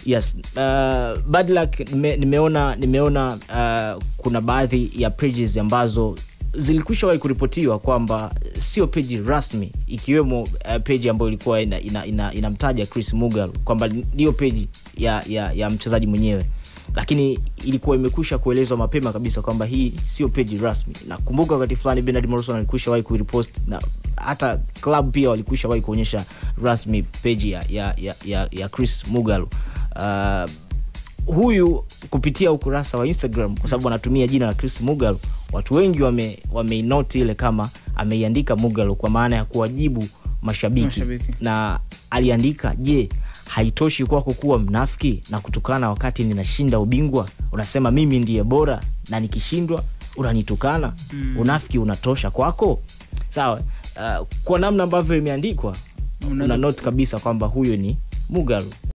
yes uh, bad luck nime, nimeona nimeona uh, kuna baadhi ya pages ambazo zilikwisha wahi kuripotiwa kwamba sio peji rasmi ikiwemo uh, peji ambayo ilikuwa inamtaja ina, ina, inamtaja chris mugal kwamba ndiyo peji ya, ya, ya mchezaji mwenyewe lakini ilikuwa imekwisha kuelezwa mapema kabisa kwamba hii sio peji rasmi nakumbuka wakati fulani benard morrison alikwisha wahi kuiripost na hata club pia walikwisha wahi kuonyesha rasmi peji ya, ya, ya, ya, ya chris mugal uh, huyu kupitia ukurasa wa instagram kwa sababu anatumia jina la chris mugal watu wengi wame, wameinoti ile kama ameiandika mugal kwa maana ya kuwajibu mashabiki, Mashabiki. na aliandika je haitoshi kwako kuwa mnafiki na kutukana wakati ninashinda ubingwa unasema mimi ndiye bora na nikishindwa unanitukana mm. unafiki unatosha kwako sawa uh, kwa namna ambavyo imeandikwa Unaweza- una note kabisa kwamba huyu ni mugalu